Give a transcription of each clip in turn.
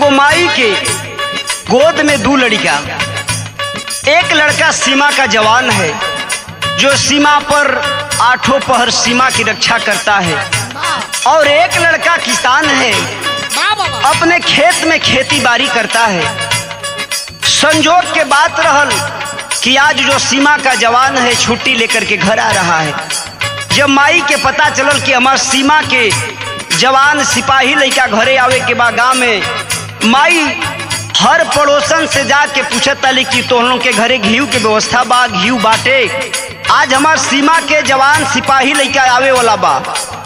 एगो माई के गोद में दो लड़का एक लड़का सीमा का जवान है जो सीमा पर आठों पहर सीमा की रक्षा करता है और एक लड़का किसान है अपने खेत में खेती बाड़ी करता है संजोग के बात रहल कि आज जो सीमा का जवान है छुट्टी लेकर के घर आ रहा है जब माई के पता चलल कि हमार सीमा के जवान सिपाही लड़का घरे आवे के बाद गाँव में माई हर पड़ोसन से जाके पूछत ताली कि तोहनों के घरे घीव के व्यवस्था बा घीव बाटे आज हमार सीमा के जवान सिपाही लड़का आवे वाला बा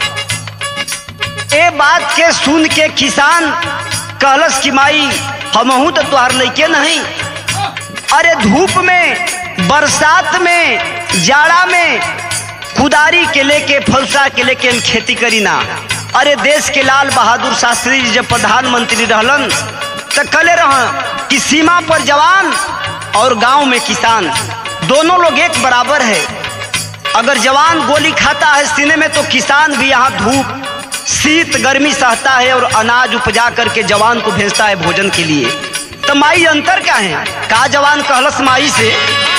ए बात के सुन के किसान कहलस कि माई हमहू तो तुहार लैके नहीं अरे धूप में बरसात में जाड़ा में कुदारी के लेके फलसा के लेके हम खेती करी ना अरे देश के लाल बहादुर शास्त्री जी जब प्रधानमंत्री रहलन तो कले रह कि सीमा पर जवान और गांव में किसान दोनों लोग एक बराबर है अगर जवान गोली खाता है सीने में तो किसान भी यहाँ धूप शीत गर्मी सहता है और अनाज उपजा करके जवान को भेजता है भोजन के लिए तो माई अंतर क्या है का जवान कहलस माई से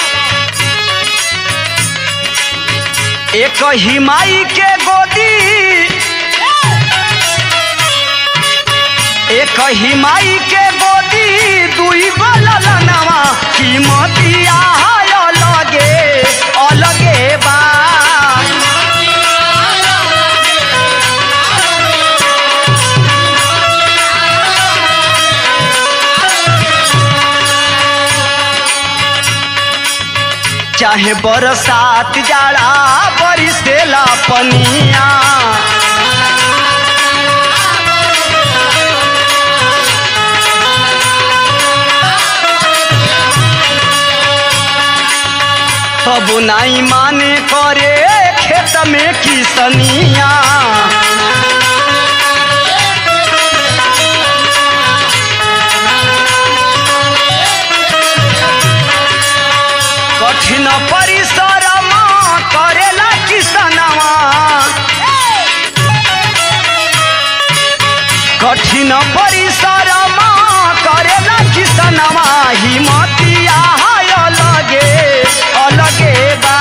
एक ही माई के गोदी एक ही माई के गोदी दुई बलनवा कीमतिया अलगे अलगे बा चाहे बरसात जाड़ा बरिसेला पनिया तब नाई माने करे खेत में किसनिया कठिन परिश्रम करेला किसनवा कठिन परिश्रम करेला किसनवा हिमतिया हाय अलगे अलगे बा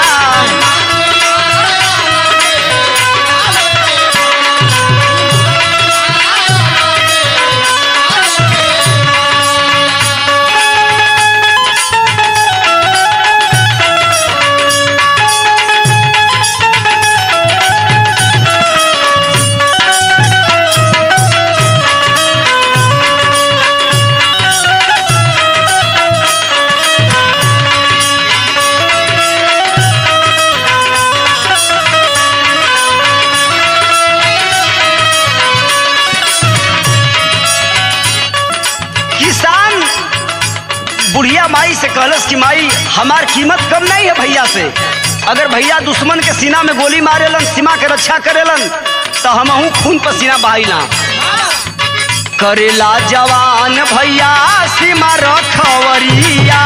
किसान बुढ़िया माई से कहलस कि माई हमार कीमत कम नहीं है भैया से अगर भैया दुश्मन के सीना में गोली मारेलन सीमा के रक्षा करेलन तो हमहू खून पसीना बहाइला करेला जवान भैया सीमा रखवरिया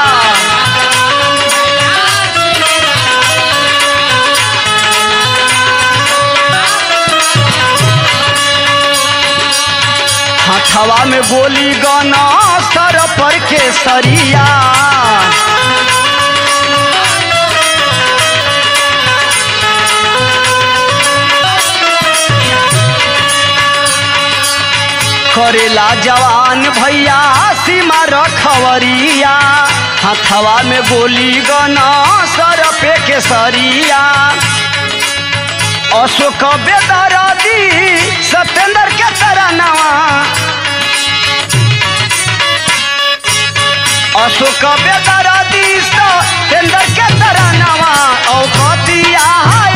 हथवा में गोली गना सर पर के सरिया करेला जवान भैया सीमा रखवरिया हथवा में गोली गना सर पे के सरिया अशोक बेदरादी सत्येंद्र के तरनवा अशोक बेदरादी सत्येंद्र के तरनवा औकतिया हाय